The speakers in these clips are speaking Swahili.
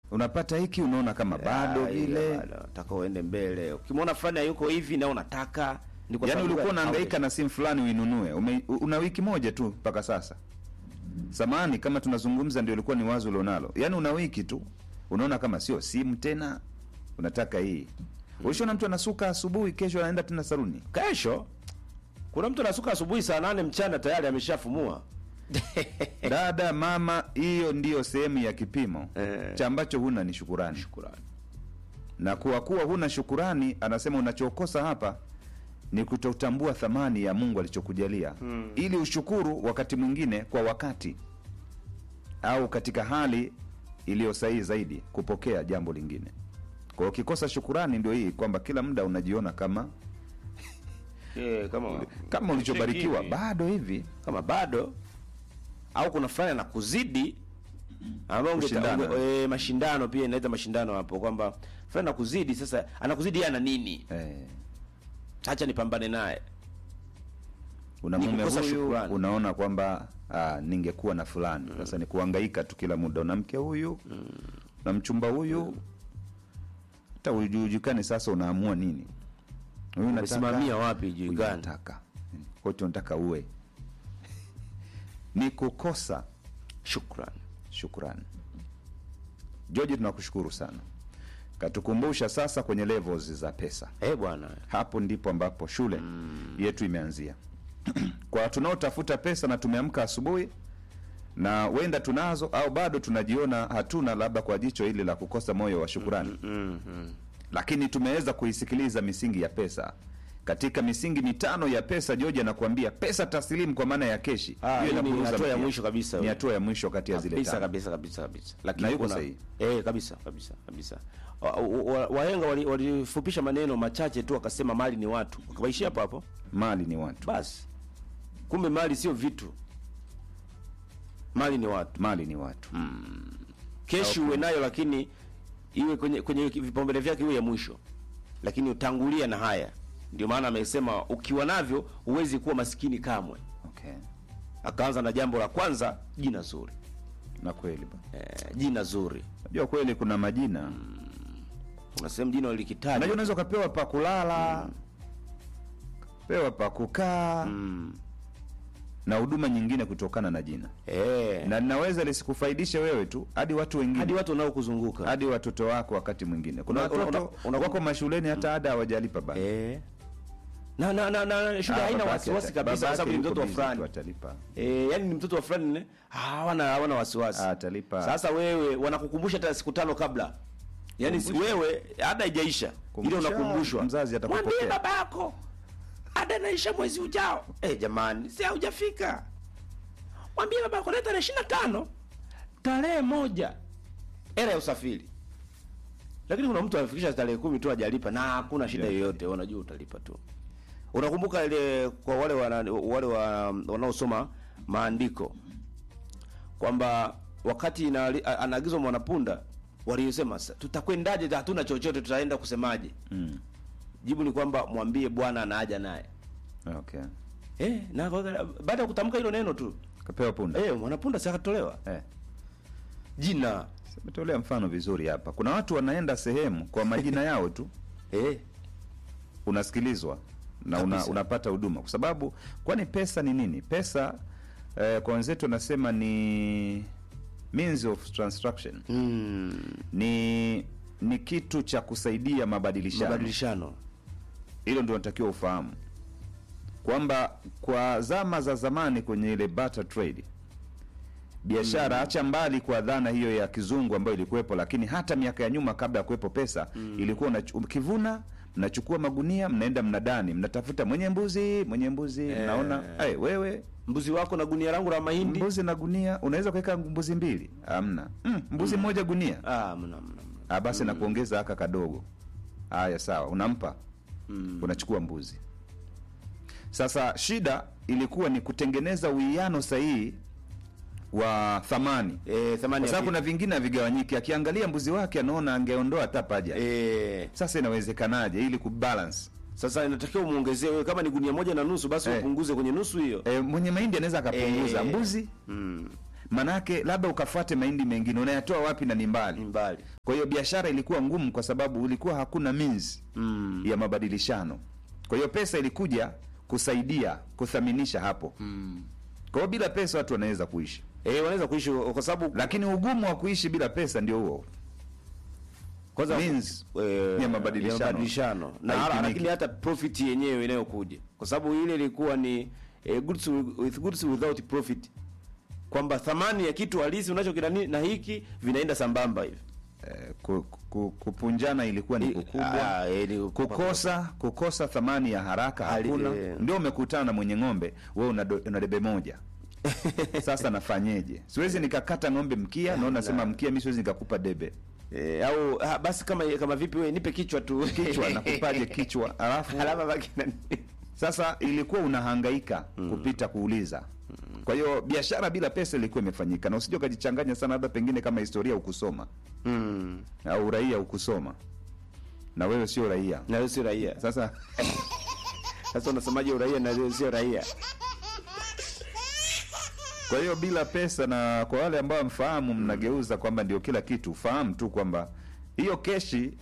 unapata hiki unaona kama bado Ah, ile vile bado, nataka uende mbele ukimwona fulani hayuko hivi na unataka ni kwa yaani sababu ulikuwa gani? unahangaika na simu fulani uinunue Ume, una wiki moja tu mpaka sasa samani kama tunazungumza ndio ilikuwa ni wazo ulionalo yaani una wiki tu unaona kama sio simu tena unataka hii ulishaona mtu anasuka asubuhi kesho anaenda tena saruni kesho kuna mtu anasuka asubuhi saa nane mchana tayari ameshafumua dada mama hiyo ndiyo sehemu ya kipimo Eh. cha ambacho huna ni shukurani shukurani na kuwa kuwa huna shukurani anasema unachokosa hapa ni kutotambua thamani ya mungu alichokujalia hmm. ili ushukuru wakati mwingine kwa wakati au katika hali iliyo sahihi zaidi kupokea jambo lingine kwa hiyo ukikosa shukurani ndio hii kwamba kila muda unajiona kama yeah, kama kama ulichobarikiwa hivi. bado hivi kama bado au kuna fulani anakuzidi ambao ungeta- Kushindana. unge- eh, mashindano pia inaleta mashindano hapo kwamba fulani anakuzidi sasa anakuzidi yeye ana nini eh, acha nipambane naye una Ni mume kukosa huyu shukrani. unaona kwamba ah, ningekuwa na fulani sasa ni kuhangaika tu kila muda una mke huyu na mchumba huyu hata ujulikane sasa unaamua nini huyu unataka- umesimamia wapi huyu julikani unataka wote unataka uwe ni kukosa shukrani shukrani george tunakushukuru sana katukumbusha sasa kwenye levels za pesa eh bwana hapo ndipo ambapo shule yetu imeanzia kwa tunaotafuta pesa na tumeamka asubuhi na wenda tunazo au bado tunajiona hatuna labda kwa jicho hili la kukosa moyo wa shukurani mm, mm. lakini tumeweza kuisikiliza misingi ya pesa katika misingi mitano ya pesa joji anakuambia pesa taslimu kwa maana ya keshi Ah, Hiyo hii ni inapuuza hatua ya mkia. mwisho kabisa ni hiyo. hatua ya mwisho kati ya zile kabisa tano. kabisa kabisa kabisa Na lakini yuko kuna sahihi. eh kabisa kabisa kabisa Wa- wa- wahenga wali- walifupisha maneno machache tu wakasema mali ni watu wakaishia hapo hapo mali ni watu basi kumbe mali sio vitu mali ni watu mali ni watu keshi uwe nayo lakini iwe kwenye kwenye vipaumbele vyake iwe ya mwisho lakini utangulia na haya ndio maana amesema ukiwa navyo huwezi kuwa masikini kamwe okay. akaanza na jambo la kwanza jina zuri na kweli bwana. eh, jina zuri najua kweli kuna majina kuna sehemu jina najua likitaja unaweza ukapewa pa kulala pewa pa kukaa mm. na huduma nyingine kutokana na jina eh, na linaweza lisikufaidishe wewe tu hadi watu wengine hadi watu wanaokuzunguka hadi watoto wako wakati mwingine kuna Una- una- watoto una- una- wako mashuleni hata ada hawajalipa bado eh. na na na, na shule Ah, haina babake wasiwasi ata- kabisa kwa babake sababu ni yuko mtoto wa busy tu fulani atalipa eh, yani ni mtoto wa fulani ne hawana hawana wasiwasi Ah, atalipa Sasa wewe wanakukumbusha hata siku tano kabla, yaani si wewe ada haijaisha, ile Kumbusha, unakumbushwa, mzazi atakupokea. mwambie baba yako ada inaisha mwezi ujao. Eh, jamani, si haujafika. Mwambie baba yako leta tarehe ishirini na tano tarehe moja era ya usafiri. Lakini kuna mtu amefikisha tarehe kumi tu hajalipa na hakuna shida Yeah. yoyote, unajua utalipa tu. Unakumbuka ile kwa wale wana, wale wa, wanaosoma maandiko kwamba wakati ina- a- anaagizwa mwanapunda walisema "Sa- tutakwendaje hatuna chochote tutaenda kusemaje mm. jibu ni kwamba mwambie bwana anaaja naye okay eh, na kwa- baada ya kutamka hilo neno tu kapewa punda eh, mwanapunda si akatolewa eh. jina Umetolea mfano vizuri hapa kuna watu wanaenda sehemu kwa majina yao tu eh, unasikilizwa na una, Kabisa. unapata huduma kwa sababu kwani pesa ni nini pesa eh, kwa wenzetu wanasema ni means of transaction mm, ni ni kitu cha kusaidia mabadilishano mabadilishano hilo ndio natakiwa ufahamu kwamba kwa zama za zamani kwenye ile barter trade biashara mm. acha mbali kwa dhana hiyo ya kizungu ambayo ilikuwepo lakini hata miaka ya nyuma kabla ya kuwepo pesa mm. ilikuwa unachu- ukivuna mnachukua magunia mnaenda mnadani mnatafuta mwenye mbuzi mwenye mbuzi Eh. mnaona hey, wewe mbuzi wako na gunia langu la mahindi mbuzi na gunia unaweza kuweka mbuzi mbili amna mm, mbuzi mmoja gunia ah, mna, mna, mna. Ah, basi na kuongeza haka kadogo haya sawa unampa Mm. unachukua mbuzi sasa shida ilikuwa ni kutengeneza uwiano sahihi wa thamani Eh, thamani kwa ya sababu vitu. kuna vingine havigawanyiki akiangalia mbuzi wake anaona angeondoa hata paja eh, sasa inawezekanaje ili kubalance sasa inatakiwa umuongezee wewe kama ni gunia moja na nusu basi Eh. upunguze kwenye nusu hiyo e, mwenye mahindi anaweza akapunguza Eh. mbuzi mm. manake labda ukafuate mahindi mengine unayatoa wapi na ni ni mbali mbali kwa hiyo biashara ilikuwa ngumu kwa sababu ulikuwa hakuna means mm. ya mabadilishano kwa hiyo pesa ilikuja kusaidia kuthaminisha hapo mm. kwa hiyo bila pesa watu wanaweza kuishi eh, wanaweza kuishi kwa sababu lakini ugumu wa kuishi bila pesa ndio huo kwanza means eh, ya mabadilishano. ya mabadilishano. na Haipimiki. lakini hata profit yenyewe inayokuja kwa sababu ile ilikuwa ni eh, goods with, with goods without profit kwamba thamani ya kitu halisi unachokinani na hiki vinaenda sambamba hivi eh, ku, ku, kupunjana ilikuwa ni I- kukubwa ah, eh, ni- kukosa kukosa thamani ya haraka Hali- hakuna eh. ndio umekutana na mwenye ng'ombe we una, do- una debe moja sasa nafanyeje siwezi nikakata ng'ombe mkia na unasema mkia mi siwezi nikakupa debe eh, au ah, basi kama kama vipi wewe nipe kichwa tu kichwa nakupaje kichwa alafu alama baki na sasa ilikuwa unahangaika kupita kuuliza kwa hiyo biashara bila pesa ilikuwa imefanyika na usije ukajichanganya sana labda pengine kama historia ukusoma mm. au uraia ukusoma na wewe sio raia na wewe sio raia sasa sasa unasemaje uraia na wewe sio raia kwa hiyo bila pesa na kwa wale ambao mfahamu mnageuza kwamba ndio kila kitu fahamu tu kwamba hiyo keshi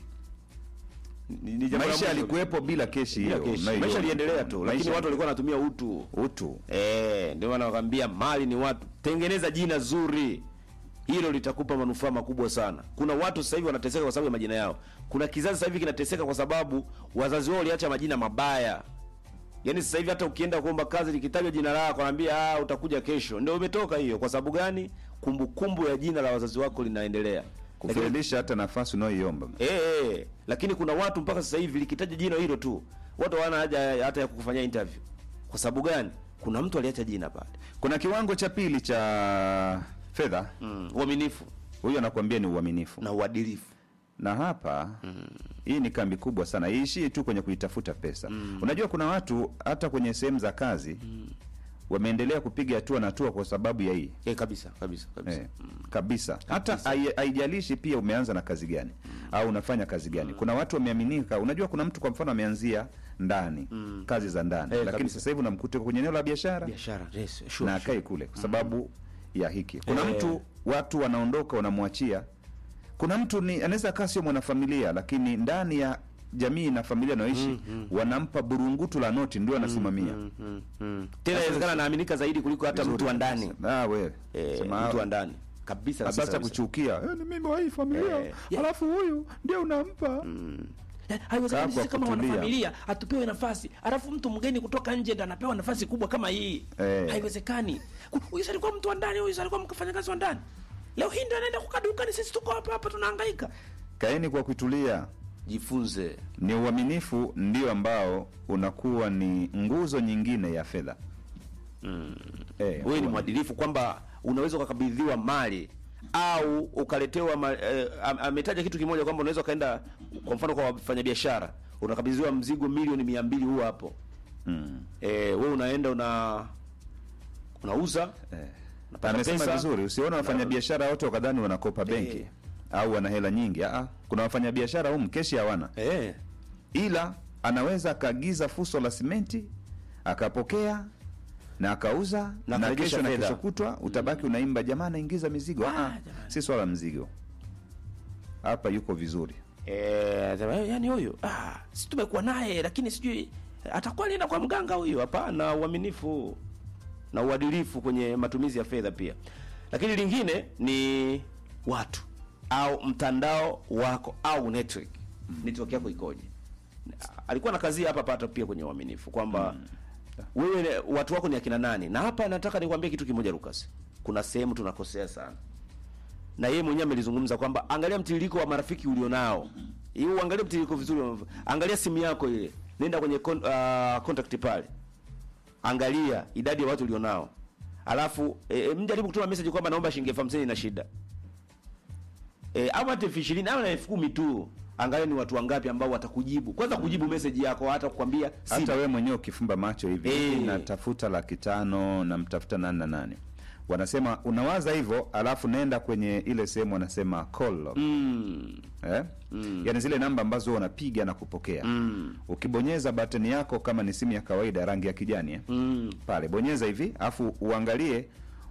Ni- ni jambo la maisha mwisho. yalikuwepo bila keshi Bila hiyo keshi. unayoiona. maisha yaliendelea tu lakini Maisha- watu walikuwa wanatumia utu utu Eh, ndio maana wakwambia mali ni watu. Tengeneza jina zuri, hilo litakupa manufaa makubwa sana. Kuna watu sasa hivi wanateseka kwa sababu ya majina yao. Kuna kizazi sasa hivi kinateseka kwa sababu wazazi wao waliacha majina mabaya. Yaani sasa hivi hata ukienda kuomba kazi likitajwa jina lako wanaambia ah, utakuja kesho. Ndio umetoka hiyo. Kwa sababu gani? Kumbukumbu ya jina la wazazi wako linaendelea. Lakini, kufiridisha hata nafasi unayoiomba eh, eh, lakini kuna watu mpaka sasa hivi likitaja jina hilo tu watu hawana haja hata ya kukufanyia interview. Kwa sababu gani? Kuna mtu aliacha jina pale. kuna kiwango cha pili cha fedha Mm, uaminifu huyu anakuambia ni uaminifu na uadilifu. na hapa hii ni kambi kubwa sana iishii tu kwenye kuitafuta pesa unajua kuna watu hata kwenye sehemu za kazi wameendelea kupiga hatua na hatua kwa sababu ya hii Eh, kabisa kabisa kabisa. Eh, kabisa hata hai- haijalishi pia umeanza na kazi gani au unafanya kazi gani kuna watu wameaminika unajua kuna mtu kwa mfano ameanzia ndani kazi za ndani Eh, lakini kabisa. sasa hivi unamkuta kwenye eneo la biashara Biashara, yes, sure. na akai kule kwa sababu ya hiki kuna Eh. mtu watu wanaondoka wanamwachia kuna mtu ni anaweza kaa sio mwanafamilia lakini ndani ya jamii na familia anayoishi wanampa burungutu la noti ndio anasimamia Mm, mm, mm. Tena inawezekana anaaminika zaidi kuliko hata mtu wa ndani. ah, wewe Eh, Sema, mtu wa ndani. Kabisa kabisa. sasa kabisa. kuchukia eh, ni mimi wa hii familia Eh, yeah. alafu huyu ndio unampa Eh, haiwezekani Kaa sisi kwa kama kutulia. wanafamilia hatupewe nafasi alafu mtu mgeni kutoka nje ndo anapewa nafasi kubwa kama hii Eh. haiwezekani Ku- huyu si alikuwa mtu wa ndani huyu si alikuwa mfanyakazi wa ndani leo hii ndo anaenda kukaa dukani sisi tuko hapa hapa tunahangaika kaeni kwa kutulia Jifunze. ni uaminifu ndio ambao unakuwa ni nguzo nyingine ya fedha eh, Wewe ni mwadilifu kwamba unaweza ukakabidhiwa mali au ukaletewa ma, eh, am- ametaja kitu kimoja kwamba unaweza ukaenda kwa mfano kwa wafanyabiashara unakabidhiwa mzigo milioni mia mbili huo hapo mm. eh, wewe unaenda una unauza eh. unapata amesema pesa. vizuri usione wafanyabiashara wote wakadhani wanakopa benki Eh. au wana hela nyingi Aa, kuna wafanyabiashara humu keshi hawana eh, ila anaweza akaagiza fuso la simenti akapokea na akauza Na na, akarejesha kesho na fedha. kesho kutwa utabaki unaimba jamaa anaingiza mizigo Ah, ah, jamani. si swala la mzigo hapa yuko vizuri eh, sema, Eh, yaani huyu ah, si tumekuwa naye lakini sijui atakuwa alienda kwa mganga huyu huyu hapana uaminifu na uadilifu kwenye matumizi ya fedha pia lakini lingine ni watu au mtandao wako au network network yako ikoje alikuwa na kazi hapa pata pia kwenye uaminifu kwamba wewe watu wako ni akina nani na hapa nataka nikwambie kitu kimoja Lucas kuna sehemu tunakosea sana na yeye mwenyewe amelizungumza kwamba angalia mtiririko wa marafiki ulionao hiyo uangalie mtiririko vizuri wa- angalia simu yako ile nenda kwenye con, uh, contact pale angalia idadi ya watu ulionao alafu e, e, mjaribu kutuma message kwamba naomba shilingi elfu hamsini na shida e, ama hata elfu ishirini ama na elfu kumi tu angalia ni watu wangapi ambao watakujibu kwanza kujibu message yako hata kukwambia hata simu. we mwenyewe ukifumba macho hivi Eh. hivi natafuta laki tano namtafuta nani na nani wanasema unawaza hivyo alafu naenda kwenye ile sehemu wanasema call log mm, eh? mm. yaani zile namba ambazo wanapiga na kupokea mm, ukibonyeza bateni yako kama ni simu ya kawaida rangi ya kijani eh? mm. pale bonyeza hivi afu uangalie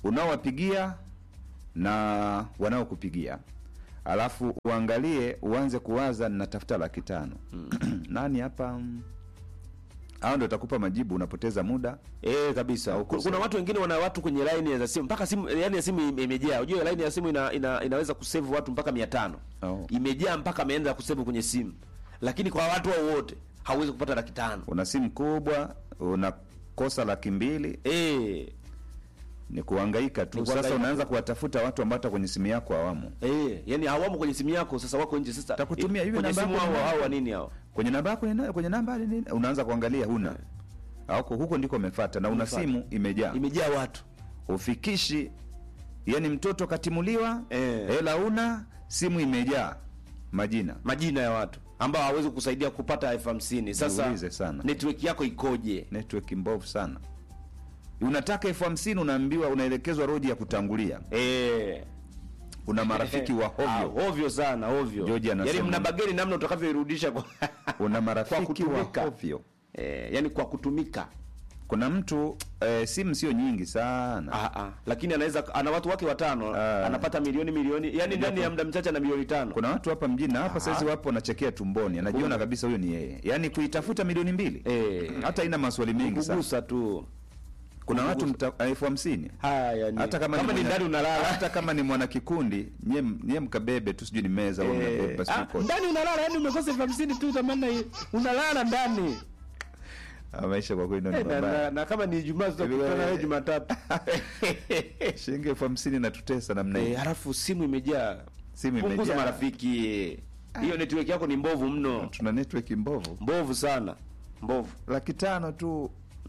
unaowapigia na wanaokupigia alafu uangalie uanze kuwaza natafuta laki tano nani hapa mm, hao ndo utakupa majibu unapoteza muda Eh, kabisa. Au Ku- kusema. Kuna watu wengine wana watu kwenye line za simu mpaka simu yani ya simu ime- imejaa. Unajua line ya simu ina, ina, inaweza kusave watu mpaka 500. Oh. Imejaa mpaka ameanza kusave kwenye simu. Lakini kwa watu hao wote hauwezi kupata laki tano. una simu kubwa unakosa laki mbili Eh, ni kuhangaika tu Ni sasa kuhangaika unaanza tu. kuwatafuta watu ambao hata kwenye simu yako hawamo eh, yani hawamo kwenye simu yako sasa wako nje sasa. Takutumia eh, hivi kwenye namba simu yako hao ni hao nani? wa nini hao? kwenye namba yako ina- kwenye namba ni nini? unaanza kuangalia huna Hauko- huko ndiko umefuata na una Umefuata. simu imejaa Imejaa watu. ufikishi yani mtoto katimuliwa Eh. hela una simu imejaa majina Majina ya watu ambao hawezi kukusaidia kupata elfu hamsini. Sasa Niulize sana. network yako ikoje? network mbovu sana unataka elfu hamsini unaambiwa unaelekezwa rodi ya kutangulia Eh. una marafiki wa Ah, hovyo ovyo sana ovyo George anasema- yaani mna bageni namna utakavyoirudisha kwa una marafiki wa kutumika. hovyo eh, yani kwa kutumika kuna mtu eh, simu sio nyingi sana ah, ah. lakini anaweza ana watu wake watano Ah. anapata milioni milioni yani ndani ya muda mchache na milioni tano kuna watu hapa mjini na hapa Aha. saizi wapo wanachekea tumboni anajiona kabisa huyo ni yeye yaani kuitafuta milioni mbili Eh. hata ina maswali mengi sana kugusa tu kuna watu mta- elfu hamsini haya yani hata kama, kama ni mwana- ndani unalala hata kama ni mwanakikundi nye, nye mkabebe tu sijui ni meza au Eh, mnabeba sijui ah, koti. ndani unalala yani umekosa elfu hamsini tu tamani unalala ndani Ah, maisha kwa kweli ndio ni Eh, na, na, mabaya na kama ni jumaa tutakutana wewe jumatatu shilingi elfu hamsini natutesa namna hii Eh, halafu simu imejaa Simu punguza imejaa. marafiki hiyo network yako ni mbovu mno tuna network mbovu mbovu sana mbovu laki tano tu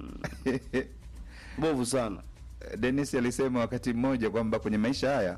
mbovu sana Dennis alisema wakati mmoja kwamba kwenye maisha haya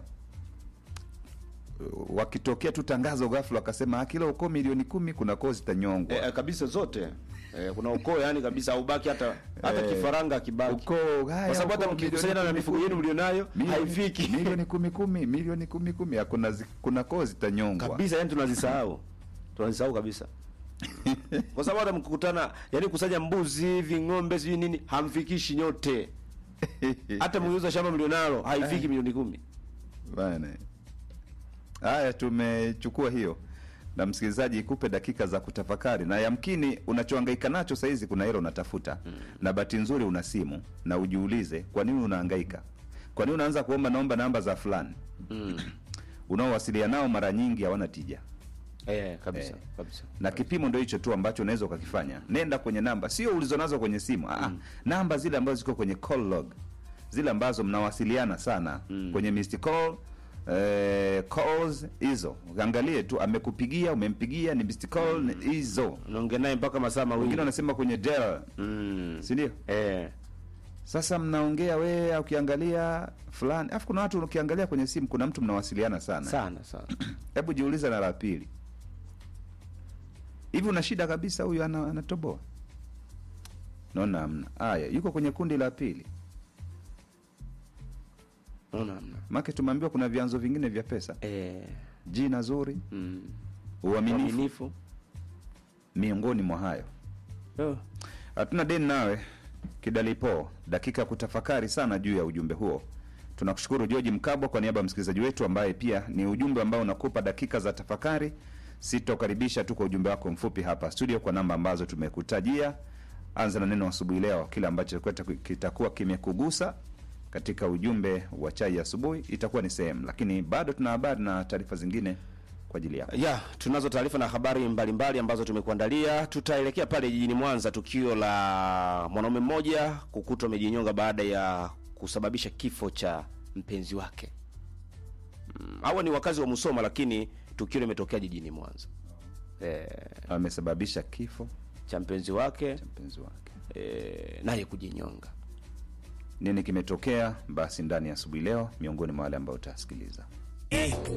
wakitokea tu tangazo ghafla wakasema "Ah, kila ukoo milioni kumi kuna koo zitanyongwa eh, kabisa zote eh, kuna ukoo yani kabisa aubaki hata hata Eh, kifaranga akibaki ukoo haya, kwa sababu hata ukoo mkikusanya na milioni mifugo kumi yenu mlionayo milioni- haifiki milioni kumi kumi milioni kumi kumi hakuna zi- kuna koo zitanyongwa kabisa yani tunazisahau tunazisahau kabisa kwa sababu hata mkikutana yani kusanya mbuzi hivi ng'ombe sijui nini hamfikishi nyote hata mkiuza shamba mlionalo haifiki milioni kumi Bana. Haya, tumechukua hiyo na msikilizaji, ikupe dakika za kutafakari, na yamkini unachohangaika nacho saizi kuna hilo unatafuta mm. na bahati nzuri una simu, na ujiulize kwa nini unahangaika, kwa nini unaanza kuomba naomba namba za fulani mm. unaowasiliana nao mara nyingi hawana tija, eh, kabisa Eh. kabisa na kipimo ndio hicho tu ambacho unaweza ukakifanya. Nenda kwenye namba, sio ulizonazo kwenye simu ah, namba zile ambazo ziko kwenye call log, zile ambazo mnawasiliana sana kwenye missed call eh, calls hizo, angalie tu amekupigia, umempigia, ni missed call ni hizo. unaongea naye mpaka masaa Wengine mawili wanasema kwenye dial, mm. si ndio? eh. Sasa mnaongea wewe, ukiangalia fulani, afu kuna watu ukiangalia kwenye simu, kuna mtu mnawasiliana sana sana sana hebu jiuliza na la pili hivi una shida kabisa huyu ana, anatoboa naona amna haya yuko kwenye kundi la pili naona hamna. make tumeambiwa kuna vyanzo vingine vya pesa eh. jina zuri mm. uaminifu uaminifu miongoni mwa hayo oh. hatuna deni nawe kidalipo dakika ya kutafakari sana juu ya ujumbe huo tunakushukuru georgi mkabwa kwa niaba ya msikilizaji wetu ambaye pia ni ujumbe ambao unakupa dakika za tafakari sitokaribisha tu kwa ujumbe wako mfupi hapa studio kwa namba ambazo tumekutajia anza na neno asubuhi leo kile ambacho kweta- kitakuwa kimekugusa katika ujumbe wa chai ya asubuhi itakuwa ni sehemu lakini bado tuna habari na taarifa zingine kwa ajili yako ya tunazo taarifa na habari mbalimbali mbali ambazo tumekuandalia tutaelekea pale jijini mwanza tukio la mwanaume mmoja kukutwa amejinyonga baada ya kusababisha kifo cha mpenzi wake mm, hawa ni wakazi wa musoma lakini tukio limetokea jijini mwanza e, amesababisha kifo cha mpenzi wake cha mpenzi wake e, naye kujinyonga nini kimetokea basi ndani ya asubuhi leo miongoni mwa wale ambao utasikiliza Eh,